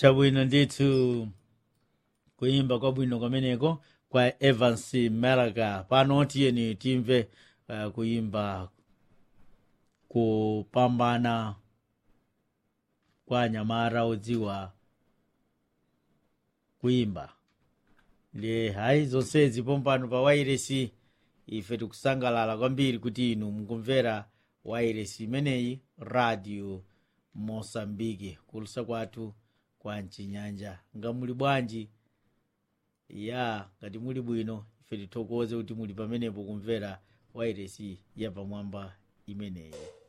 chabwino ndithu kuyimba kwabwino kwameneko kwa evans maraga pano tiyeni timve uh, kuyimba kupambana kwa anyamata odziwa kuyimba ndiye hayi zonsezi pompano pa wairesi ife tikusangalala kwambiri kuti inu mukumvera wairesi imeneyi radio mosambiki kulusa kwathu kwa mchinyanja ngamuli bwanji ya ngati muli bwino ife tithokoze kuti muli pamenepo kumvera wairesi yapamwamba imeneyi